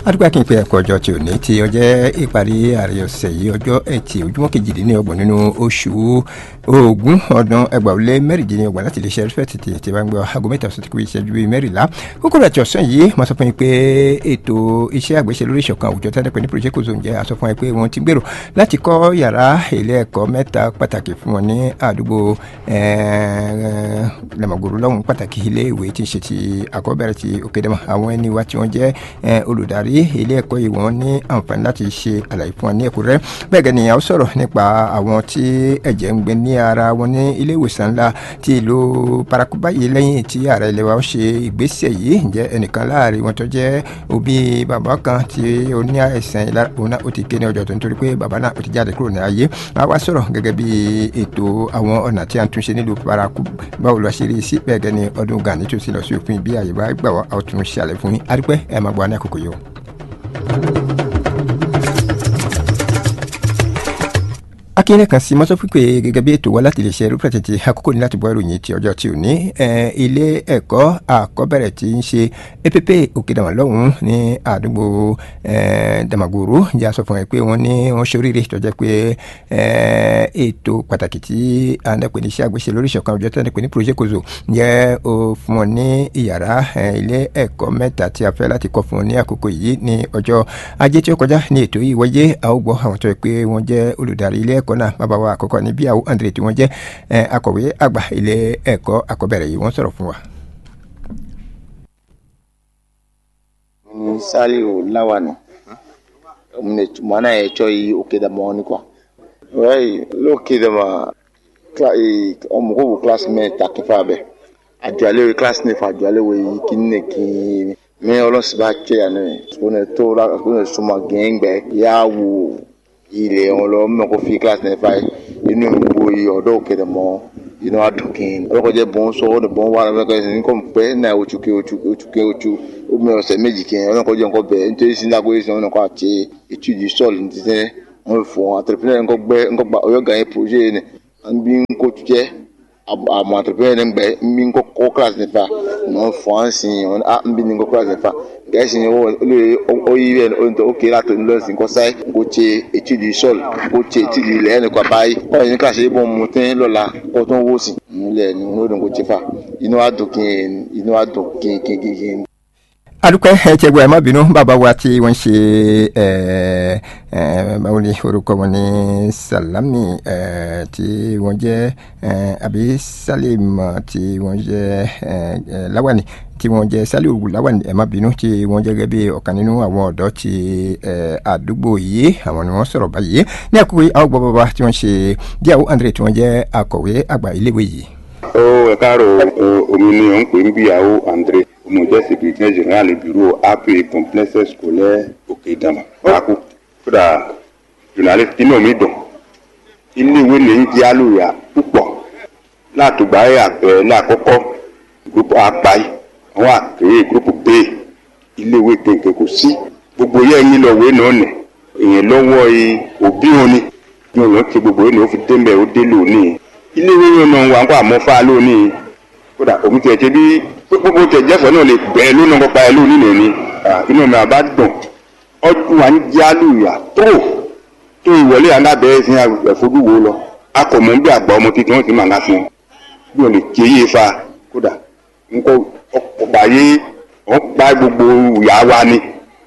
adúgbò akínpẹ ẹ̀kọ́ ọjọ́ tí ò ní tí ọjọ́ ìparí ààrẹ ọ̀sẹ̀ yìí ọjọ́ ẹtì ojúmọ́ kejìdínlọ́gbọ̀n nínú oṣù ogún ọdún ẹgbàá lé mẹ́rìndínlọ́gbọ̀n láti lè ṣe ẹrẹ́fẹ́ tètè tí wọ́n ń gbọ́ aago mẹ́ta ọ̀sẹ̀ tí kò ìṣẹ́jú bíi mẹ́rìnlá kókó rẹ̀ tí ọ̀sán yìí mo sọ fún yín pé ètò iṣẹ́ àgbéṣe lórí ìṣọ̀kan àwùjọ tẹ́lẹ̀ pé ní project ozone jẹ́ a sọ fún yín pé wọ́n ti gbèrò láti kọ́ yàrá ilé ẹ̀kọ́ mẹ́ta pàtàkì fún wọn ní àdúgbò lẹ́mọ̀gbòrò lọ́hùn pàtàkì ilé ìwé tí ń ṣe ti àkọ́bẹ̀rẹ̀ ti òkèdèmọ̀ àwọn ẹni wa tí wọ́n jẹ́ olùdarí ilé ẹ̀kọ́ yìí wọ́n ní àǹfààní láti ṣe àlàyé fún wọn ní ẹ̀kúnrẹ́ bẹ́ẹ̀ gẹ́ni a ó sọ̀rọ̀ nípa àwọn tí ẹ̀jẹ̀ ń gbé ní ara wọn ní ilé ìwòsàn ńlá ti ìlú parakuba yìí lẹ́yìn tí ààrẹ ilé wa ṣe ìgbésẹ̀ yìí ǹjẹ́ ẹnìkan láàrin wọn tó jẹ́ òbí bàbá kan tí ó ní àìsàn ìlara òun náà ó ti ké ní ọjọ́ tó nítorí pé bàbá náà ó ti jáde kúrò ní ayé a wá sọ̀rọ̀ gẹ́gẹ́ bí ètò àwọn ọ̀nà tí a ń túnṣe nílùú parakuba báwo lọ ṣe rí sí bẹ́ẹ̀ gẹ́ni ọdún gani tó ti lọ sí òfin bí àyè bá gbà wá a ó tún ṣàlẹ̀ fún yín adúpẹ́ ẹ máa gbọ́ ní àkókò yìí o. akínyẹ̀lẹ̀ kan sí mọ́tò pípé gẹ́gẹ́ bí ètò wa láti lè ṣe irúfẹ́ tètè àkókò ní láti bọ́ ìròyìn ti ọjọ́ tí ò ní ilé ẹ̀kọ́ àkọ́bẹ̀rẹ̀ tí ń ṣe app òkèdàmà lọ́hùn ní àdúgbò dàmàgòrò ìjà sọ fún ẹ pé wọ́n ní wọ́n ṣe oríire tó jẹ́ pé ètò pàtàkì tí a ń dẹ́pẹ́ ní iṣẹ́ àgbéṣe lórí ìṣọ̀kan ọjọ́ tí a ń dẹ́pẹ́ ní project kozo jẹ́ o fún wọn ní ìyàrá ilé ẹ̀kọ́ mẹ́ta tí a fẹ́ láti kọ́ fún wọn ní àkókò yìí ní ọjọ́ ajé tí ó kọjá ní ètò yìí wáyé a ó gbọ́ àwọn tó yẹ pé wọ́n jẹ́ olùdarí ilé ẹ̀kọ́ náà bàbá wa àkọ́kọ́ ní bí àwọn andre tí wọ́n jẹ́ akọ̀wé àgbà ilé ẹ̀kọ́ àkọ́bẹ̀rẹ̀ yìí wọ́n sọ̀rọ̀ fún wa. ni saliu lawani mwana ya choi ukidama ni kwa wai lo kidama omukubu classmate akifabe aduale class ne fa aduale we kinne ki mi ọlọsi bá tẹ yan ní ọ̀nà tó la ọ̀nà suma gẹ́ngbẹ́ yà wò ilé wọn lọ mọ̀ kó fi class ne fa inú gbogbo ọ̀dọ́ òkèdè mọ́ inú adùnkìn ọlọ́kọ̀jẹ́ bọ́n sọ ọ́ ní bọ́n wà lọ́wọ́ kẹ́sì ní kò pẹ́ náà oṣù ké oṣù oṣù ké oṣù omi ọ̀sẹ̀ méjì kẹ́ ọlọ́kọ̀jẹ́ nǹkan bẹ̀ nítorí sí lágbóyè sí wọn kọ́ àti ètò ìdí sọ́ọ̀lù ní títẹ́ wọn fọ àtẹ̀pẹ́lẹ́ nǹkan gbẹ́ nǹkan gba ọ̀yọ́ gàn yẹn projet ni an bí n kó jẹ́ àmọ́ àtẹ̀pẹ́lẹ́ ní gbẹ́ n bí n kọ́ class nípa wọn fọ à ń sìn wọn à ń bí n kọ́ class nípa gẹ̀ẹ́sì ni ó yí rẹ̀ ó kéré àtọ̀ ní lọ́sìn kọ́ sáyé kó ṣe ètò ìdí sọ́ọ̀lù kó ṣe ètò ìdí ilẹ̀ ẹnì kan báyìí wọ́n yẹn ká ṣe é bọ́ mu tẹ́ lọ́la kó tó ń wó sí nílẹ̀ ní olódùn kó ṣe fà inú wa dùn kí inú wa dùn kí kí kí kí. adúpẹ́ ẹ jẹ́ gbọ́ ẹ má bínú bàbá wa tí wọ́n ṣe báwo ni orúkọ wọn ní salami tí wọ́n jẹ́ àbí salim tí wọ́n jẹ́ lawani tí wọ́n jẹ́ saliu lawani ẹ má bínú tí wọ́n jẹ́ gẹ́gẹ́ bí ọ̀kan nínú àwọn ọ̀dọ́ ti àdúgbò yìí àwọn ni wọ́n sọ̀rọ̀ báyìí ní àkókò àwọn gbọ́ bàbá tí wọ́n ṣe díàwó andre tí wọ́n jẹ́ akọ̀wé àgbà iléèwé yìí. ó ẹ káàárọ̀ omi ni ò ń pè ń bíyàwó andre mo jẹ́ secrétaire général bureau ap complexe scolaire òkè ìdàmà pákó kódà journaliste inú mi dùn iléèwé lè ń jẹ́ àlùyà púpọ̀ látògbà ẹ̀ lákọ́kọ́ groupe apáyé àwọn àkèrè groupe b iléèwé kéńké kò sí gbogbo yẹn ń lọ wé náà nì èèyàn lọ́wọ́ òbí wọn ni bí wọn lọ ti gbogbo yẹn ni ó fi dé mbẹ́ ó dé lónìí iléèwé yẹn náà wà ń kó àmọ́fà lónìí kódà òun tiẹ̀ ṣe bí gbogbo tẹ̀ jẹ́fọ̀ náà lè bẹ̀ẹ́ lónà kọ́pa ẹ lónìí nìyẹn inú mi àbá dùn ọdún wa ń jálùyà tó tó ìwọlé alábẹ́rẹ́ sí ẹ̀fọ́dúwo lọ akọ̀mọ́ bí àgbà ọmọ tuntun wọn sì máa ń fún un bí wọn lè ké yé fa kódà nǹkan ọ̀pọ̀ ayé wọn pa gbogbo ìyá wa ni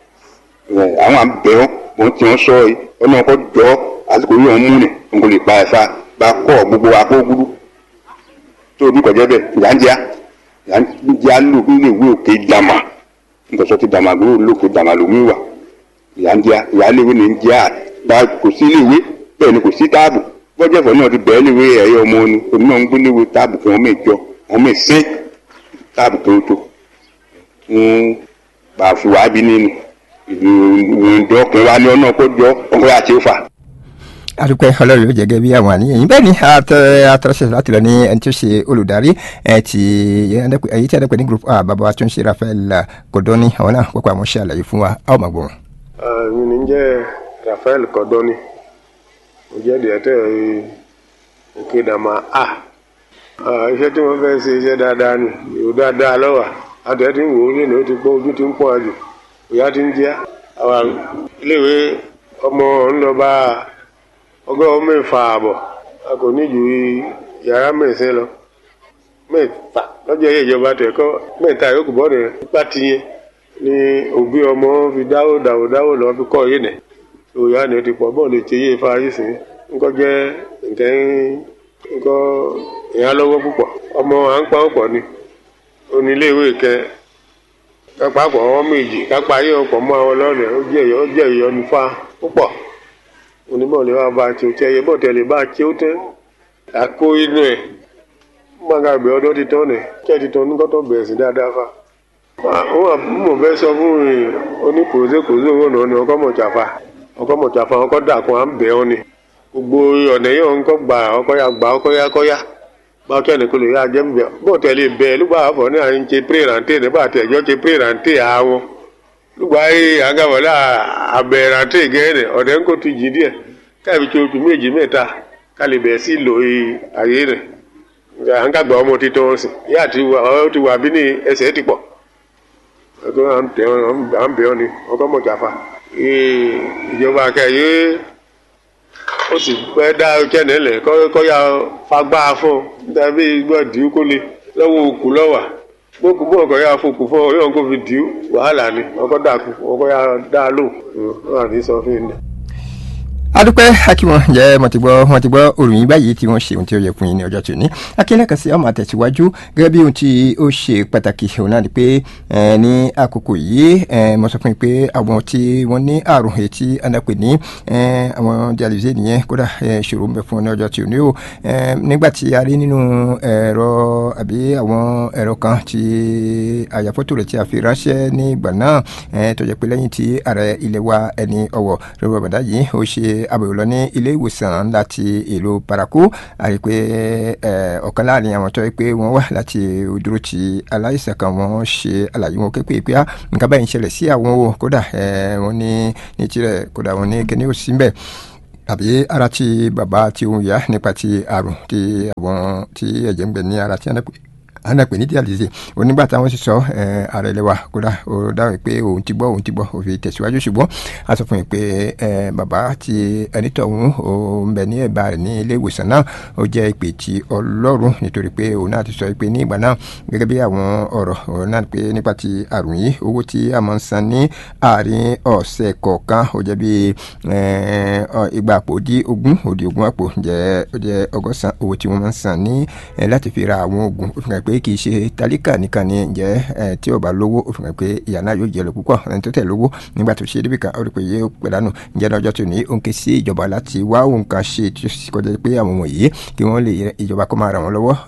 àwọn àbẹ̀ wọn wọn ti wọn sọ ẹ ọlọ́run kọ́ jọ àsìkò yìí wọn mú ni wọn kò lè pa ẹ̀fà bá kọ́ gbogbo akógúdú tó o bí kọjá bẹ́ẹ̀ ìyá ń jẹ́ ìyá ń jẹ́ àlò nílé ìwé òkè dàmà nǹkan sọ ti dàmà gbé lókè dàmà lómi wà ìyá ń jẹ́ ìyá léwé ni ń jẹ́ àgbà kò sí léwé bẹ́ẹ̀ ni kò sí táàbù bọ́jẹ̀fọ́ náà ti bẹ̀ẹ́ léwé ẹ̀yọ́ ọmọ ni òun náà ń gbé léwé táàbù kí wọ́n mẹ́jọ wọ́n mẹ́sẹ́ táàbù tó tó fún bàfùwà bí nínú ìlú ìdọ́kùn wa ní ọ̀nà kó jọ ọkọ̀ àti òfà adúpẹ́ ọlọ́run yóò jẹ́gẹ́ bí àwọn àníyàn yìí bẹ́ẹ̀ ni àtọ́sẹ̀ láti lọ ní ẹni tí ó ṣe olùdarí ti èyí tí a dẹ́pẹ́ ní group a bàbá wa tó ń ṣe Rafael Kodoni àwọn náà pọ̀pọ̀ àwọn ṣe àlàyé fún wa a ó máa gbọ́ wọn. mi ní jẹ́ Rafael Kodoni mo jẹ́ dìẹ́tẹ̀ Òkèdàmà a iṣẹ́ tí wọ́n fẹ́ ṣe iṣẹ́ dáadáa ni ìwò dáadáa lọ́wọ́ àtẹ̀ tí ń wò ó nínú ó ti pọ́ ojú ti ń pọ̀ jù òyà ti ń jẹ́ àwọn iléèwé ọmọ ńlọ bá ọgọ́rùn mẹ́fà àbọ̀ a kò ní ju yàrá mẹ́sẹ̀ lọ mẹ́fà lọ́jọ́ yẹ ìjọba tẹ̀ kọ́ mẹ́ta yòókù bọ́ rẹ̀ nípa tiyẹn ni òbí ọmọ fi dáwó dáwó dáwó lọ fi kọ́ yé nẹ̀ òyà ni ó ti pọ̀ bọ́ọ̀lù ti yé ifá yìí sìn ńkọ́ jẹ́ nǹkan ńkọ́ ìyá lọ́wọ́ púpọ̀ ọmọ à ń pa ọ̀pọ̀ ni oníléèwé kẹ kápá pọ̀ ọmọ méjì kápá ayé ọ̀pọ̀ mọ́ àwọn ọlọ́rẹ̀ ó jẹ́ ìyọ́ ó jẹ́ ìyọnu fa púpọ̀ oníbọ̀lẹ̀ wa bá tí o tẹ́ ẹyẹ bọ́ọ̀tẹ̀ lè bá tí o tẹ́ àkó inú ẹ̀ gbàgàgbé ọdún ti tán nẹ̀ kí ẹ ti tán nígbàtọ̀ bẹ̀rẹ̀ sí dáadáa fa. àwọn àbúmọ̀ fẹ́ sọ fún oníkòóṣekòóṣe owó náà ni ọkọ̀ mọ̀jáfa ọkọ̀ mọ̀jáfa ọkọ̀ dàkún à ń bẹ̀ ọ́ ni gbogbo ọ̀nà yìí ọ̀nkọ́ gbà ọkọ̀ ya gbà ọkọ̀ ya kọ́ ya báwo ẹni kò lè yá jẹ́ mbẹ́ bọ́ọ̀tẹ̀ lè bẹ̀ lùgbà àfọ̀ ní à ń ṣe pírẹ̀rántì nígbà tẹ̀jọ́ ṣe pírẹ̀rántì àwọn lùgbà yìí àgàwọ̀lá àbẹ̀rántì gẹ́rẹ́ ọ̀dẹ́ ń kó tu jì díẹ̀ káàbí tí oṣù méjì mẹ́ta ká lè bẹ̀rẹ̀ sí lò àyè rẹ̀ à ń kàgbà ọmọ títọ́ wọn sì yá àti ọ ti wà bí ní ẹsẹ̀ ti pọ̀ ẹ̀kọ́ à ń tẹ̀ à ń bẹ̀ ọ́ ni ọkọ̀ mọ̀ jàfa ìjọba akẹ́yẹ ó sì fẹ́ dá ọjọ́ nílẹ̀ kọ́ ya fagbá fún un tàbí gbọ́ dìú kó le lọ́wọ́ òkú lọ́wà gbogbo bó ọkọ̀ ya fokù fún ọ yóò kó fi dìú wàhálà ni ọkọ̀ dàkú ọkọ̀ ya dá lò wọn àní sọ fún mi adúpẹ́ akíwọn jẹ́ mo ti gbọ́ wọ́n ti gbọ́ òròyìn báyìí tí wọ́n ṣe ohun tí ó yẹ fún yín ní ọjọ́ tòní akínlẹ̀kàn sí ọmọ àtẹ̀síwájú gẹ́gẹ́ bí ohun tí ó ṣe pàtàkì òun náà ni pé ní àkókò yìí mo sọ fún yín pé àwọn tí wọ́n ní àrùn etí anápè ní àwọn dialyse nìyẹn kódà ṣòro ń bẹ fún wọn ní ọjọ́ tòní o nígbà tí a rí nínú ẹ̀rọ àbí àwọn ẹ̀rọ kan tí àyàfọ́tò rẹ̀ tí a fi ránṣẹ́ ní ìgbà náà tó jẹ́ pé lẹ́yìn tí ààrẹ ilẹ̀ wa ẹni ọ̀wọ̀ rẹ̀ bàdá yìí ó ṣe àbẹ̀wò lọ ní ilé ìwòsàn láti ìlú paraku àrí pé ọ̀kan láàrin àwọn tó yẹ pé wọ́n wà láti dúró ti aláìsàn kan wọ́n ṣe àlàyé wọn képe pé nǹkan báyìí ń ṣẹlẹ̀ sí àwọn o kódà wọ́n ní ní tirẹ̀ kódà wọ́n ní kíní ò sí mbẹ̀ àbí ara ti bàbá tí òun yá nípa ti àrùn ti àwọn tí ẹ̀jẹ̀ ń gbẹ ní ara tí wọ́n ana pè ní dialyse onígbà táwọn sì sọ ààrẹ lẹwa kódà ó dáhùn pé òun ti gbọ́ òun ti gbọ́ ó fi tẹ̀síwájú ṣùgbọ́n a sọ fún yín pé bàbá ti ẹnitọ̀hún ó ń bẹ ní ẹ̀bá rẹ̀ ní ilé ìwòsàn náà ó jẹ́ ìpè tí ọlọ́run nítorí pé òun náà ti sọ pé ní ìgbà náà gẹ́gẹ́ bí àwọn ọ̀rọ̀ òun náà pé nípa ti àrùn yìí owó tí a máa ń san ní àárín ọ̀sẹ̀ kọ̀ọ̀kan ó jẹ́ bí igba àpò di ogún òdi ogún àpò jẹ́ ó jẹ́ ọgọ́sàn owó tí wọ́n máa ń san ní láti fi ra àwọn oògùn ó fi hàn pé kì í ṣe tálíkà nìkan ni ǹjẹ́ tí ó bá lówó ó fi hàn pé ìyá náà yóò jẹ lọ púpọ̀ ẹni tó tẹ̀ lówó nígbà tó ṣe débìkan ó rí pé yóò pẹ̀lánù ǹjẹ́ lọ́jọ́ tó ní ó ń ké sí ìjọba láti wá òun kan ṣe tí ó sì kọjá pé àwọn wọ̀nyí kí wọ́n lè ìjọba kó máa ràn wọ́n lọ́wọ́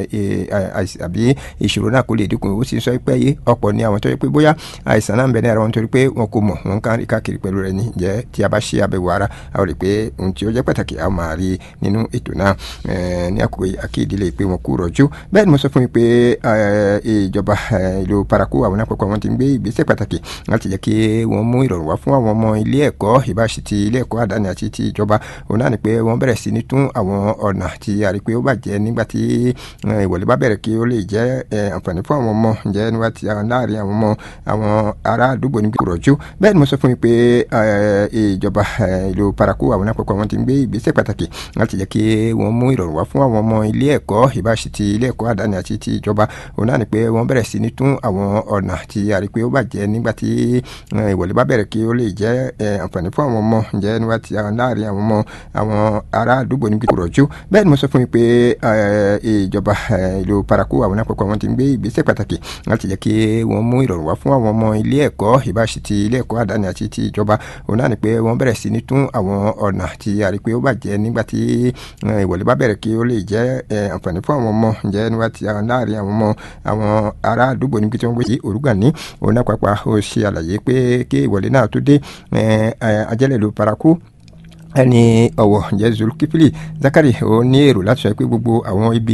àbí ìṣòro náà kó lè dínkù ó sì sọ pé yé ọ̀pọ̀ ni àwọn tó yẹ pé bóyá àìsàn náà ń bẹ ní ara wọn torí pé wọn kò mọ̀ wọn kàn rí káàkiri pẹ̀lú rẹ̀ ni ǹjẹ́ tí a bá ṣe àbẹ̀wò ara a ó rí pé ohun tí ó jẹ́ pàtàkì a máa rí nínú ètò náà ní àkókò akéèdílé pé wọn kú rọ̀jú bẹ́ẹ̀ ni mo sọ fún mi pé ìjọba ìlú paraku àwọn àpapọ̀ wọn ti ń gbé ìgbésẹ̀ pàtàkì láti jẹ́ kí wọ́n mú ìrọ̀rùn wá fún àwọn ọmọ ilé ẹ̀kọ́ ìbáṣe ti ilé ẹ̀kọ́ àdáni àti ti ìjọba òun náà ni pé wọ́n bẹ̀rẹ̀ sí ní tún àwọn ọ̀nà tí a rí pé ó bàjẹ́ nígbà tí ìwọlé bá bẹ̀rẹ̀ kí ó lè jẹ́ àǹfààní fún àwọn ọmọ ǹjẹ́ nígbà tí láàrin àwọn ọmọ àwọn ará àdúgbò ní gbòòrọ̀jú bẹ́ẹ̀ ni mo sọ fún mi pé ìjọba ìlú paraku àwọn àpapọ̀ wọn ti ń gbé ìgbésẹ̀ pàtàkì láti jẹ́ kí wọ́n mú ìrọ̀rùn wá fún àwọn ọmọ ilé ẹ̀kọ́ ìbáṣe ti ilé ẹ̀kọ́ àdáni àti ti ìjọba òun náà ni pé wọ́n bẹ̀rẹ̀ sí ní tún àwọn ọ̀nà tí a rí pé ó bàjẹ́ nígbà tí ìwọlé bá bẹ̀rẹ̀ kí ó lè jẹ́ àǹfààní fún àwọn ọmọ ǹjẹ́ nígbà tí láàrin àwọn ọmọ àwọn ará àdúgbò ní gbòòrọ̀jú bẹ́ẹ̀ ni mo sọ fún mi pé ìjọba ìlú paraku àwọn àpapọ̀ wọn ti ń gbé ìgbésẹ̀ pàtàkì láti jẹ́ kí wọ́n mú ìrọ̀rùn wá fún àwọn ọmọ ilé ẹ̀kọ́ ìbáṣe ti ilé ẹ̀kọ́ àdáni àti ti ìjọba òun náà ni pé wọ́n bẹ̀rẹ̀ sí ní tún àwọn ọ̀nà tí a rí pé ó bàjẹ́ nígbà tí ìwọlé bá bẹ̀rẹ̀ kí ó lè jẹ́ àǹfààní fún àwọn ọmọ ǹjẹ́ nígbà tí láàrin àwọn ọmọ àwọn ará àdúgbò níbi tí wọ́n gbé sí òrùgà ní òun náà pàápàá ó ṣe àlàyé pé kí ìwọlé náà tó dé ajẹ́lẹ̀ ló paraku ẹni ọ̀wọ̀ ǹjẹ́ zulkifili zakari ó ní èrò láti sọ pé gbogbo àwọn ibi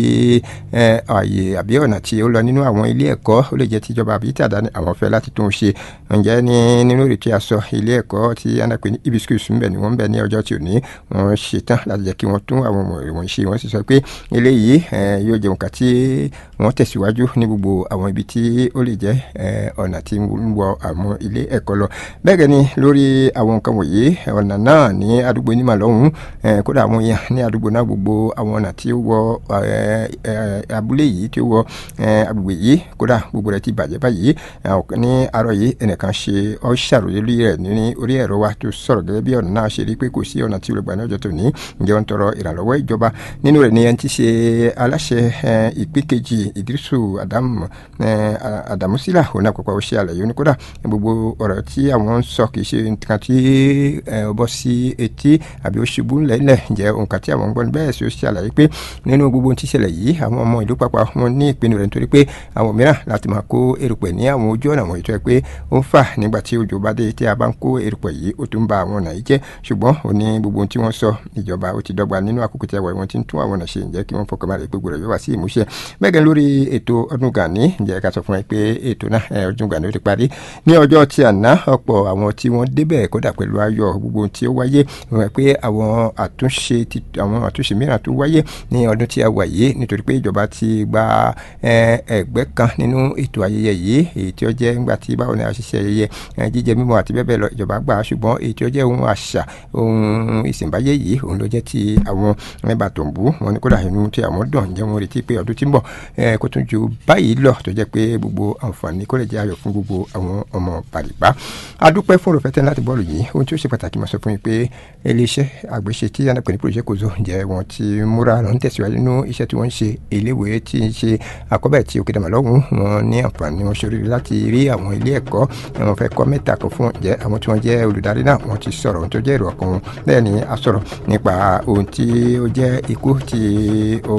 ààyè àbí ọ̀nà tí ó lọ nínú àwọn ilé ẹ̀kọ́ ó lè jẹ́ tìjọba àbí tí àdáni àwọn fẹ́ láti tún un ṣe ǹjẹ́ ní nínú ìrètí aṣọ ilé ẹ̀kọ́ tí anapẹ ní ibi skul ń bẹ̀ ni wọ́n ń bẹ̀ ní ọjọ́ tí ò ní wọ́n ṣe tán láti jẹ́ kí wọ́n tún àwọn ọmọ ìwọ̀n ṣe wọ́n sì sọ pé eléyìí yóò jẹun kà tí wọ́n tẹ̀síwájú ní gbogbo àwọn ibi tí ó lè jẹ́ ọ̀nà tí ń wọ àwọn ilé ẹ̀kọ́ lọ bẹ́ẹ̀ gẹ́ni lórí àwọn nǹkan wọ̀nyí ọ̀nà náà ní àdúgbò onímọ̀ lọ́hùn kódà àwọn èèyàn ní àdúgbò náà gbogbo àwọn ọ̀nà tí ó wọ abúlé yìí tí ó wọ agbègbè yìí kódà gbogbo rẹ̀ ti bàjẹ́ báyìí ní àárọ̀ yìí ẹnìkan ṣe ọ́ ṣàròyé lórí rẹ̀ ní orí ẹ̀rọ wa tó sọ̀rọ̀ gẹ́gẹ́ bí ọ̀nà náà ṣe rí pé kò sí ọ̀nà tí olùgbà ní ọjọ́ tó ní ǹjẹ́ wọ́n tọrọ ìrànlọ́wọ́ ìjọba nínú rẹ̀ ni ẹni tí ṣe aláṣẹ ìpín kejì ìdírísù àdàmúsílà òun àpapọ̀ ó ṣe àlàyé oníkódà gbogbo ọ̀rọ̀ tí àwọn ń sọ kì í ṣe nǹkan tí ó bọ́ sí etí àbí ó ṣubú lẹ́lẹ̀ ǹjẹ́ nǹkan tí àwọn ń gbọ́ bẹ́ẹ̀ sì ó ṣe àlàyé pé nínú gbogbo ohun tí ṣẹlẹ̀ yìí àwọn ọmọ ìlú papọ̀ wọn ní ìpinnu rẹ̀ nítorí pé àwọn mìíràn láti máa kó erùpẹ̀ ní àwọn ojú ọ̀nà wọ̀nyí tó yẹ pé ó ń fà nígbà tí òjò bá dé tí a bá ń kó erùpẹ̀ yìí ó tún ba àwọn ọ̀nà yìí jẹ́ ṣùgbọ́n ó ní gbogbo ohun tí wọ́n sọ ìjọba ó ti dọ́gba nínú àkókò tí a wà wọ́n ti ń tún àwọn ọ̀nà ṣe ǹjẹ́ kí wọ́n fọkàn balẹ̀ pé gbòòrò yóò wá sí ìmúṣẹ bẹ́ẹ̀ gẹ́ lórí ètò ọdún gani ǹjẹ́ ká sọ fún ẹ pé ètò náà ọdún gani ó ti parí ní ọjọ́ tí àná ọ̀pọ̀ àwọn tí wọ́n débẹ̀ kódà pẹ̀lú ayọ̀ gbogbo ohun tí ó wáyé wọ́n pé àwọn àtúnṣe àwọn àtúnṣe mìíràn tó wáyé ní ọdún tí a wà yìí nítorí pé ìjọba ti gba ẹgbẹ́ kan nínú ètò ayẹyẹ yìí èyí tí ó jẹ́ ńgbà tí báwo ni a ṣiṣẹ́ ayẹyẹ jíjẹ mímu àti bẹ́ẹ̀ bẹ́ẹ̀ lọ ìjọba gbà ṣùgbọ́n èyí tí ó jẹ́ ohun àṣà ohun ìsìnbáyé yìí òun ló jẹ́ ti àwọn mẹ́bà tó ń bú wọn ni kódà inú tí àwọn dùn jẹ́ wọn retí pé ọdún tí ń bọ̀ kó tún ju báyìí lọ tó jẹ́ pé gbogbo àǹfààní kó lè jẹ́ ayọ̀ fún gbogbo àwọn ọmọ bàrìbá adúpẹ́ fún òrùfẹ́ tẹ́ láti bọ́ọ̀lù yìí ohun tí ó ṣe pàtàkì máa sọ fún yín pé iléeṣẹ́ àgbéṣe tí yànnà pẹ̀lú project kozo jẹ́ wọn ti múra lọ ń tẹ̀síwájú nínú iṣẹ́ tí wọ́n ń ṣe iléèwé tí ń ṣe àkọ́bẹ̀ tí òkè dàmà lọ́hùn wọn ní àǹfààní wọn ṣorí láti rí àwọn ilé ẹ̀kọ́ wọn fẹ́ kọ́ mẹ́ta kan fún jẹ́ àwọn tí wọ́n jẹ́ olùdarí náà wọ́n ti sọ̀rọ̀ ohun tó jẹ́ èrò ọkàn wọn bẹ́ẹ̀ ni a sọ̀rọ̀ nípa ohun tí ó jẹ́ ikú tí ó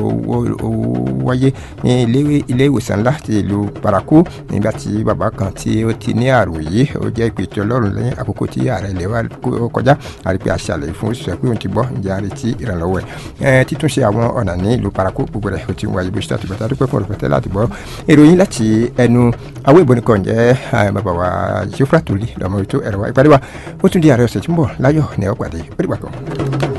wáyé ní ilé ìwòsàn ńlá ti ìlú paraku nígbà tí bàbá kan tí ó ti ní àrùn yìí ó jẹ́ ìpè tí ọlọ́run lẹ́yìn àkókò tí ààrẹ ilẹ̀ wa kọjá àrípé àṣàlẹ̀ fún òṣìṣẹ́ pé òun ti gbọ́ ìjà àrètí ìrànlọ́wọ́ ẹ̀ títúnṣe àwọn ọ̀nà ní ìlú paraku gbogbo rẹ̀ ó ti ń wáyé bó ṣe tàbí bàtà dúpẹ́ fún olùfẹ́tẹ́ láti gbọ́ ìròyìn láti ẹnu àwọn ìbọn nìkan jẹ́ bàbá wa jofra toli lọ́mọ ètò ẹ̀rọ wa ìpàdé wa ó tún di ààrẹ ọ̀sẹ̀ tí ń bọ̀ láyọ̀ ní ọ̀pàdé ó dìgbà kan.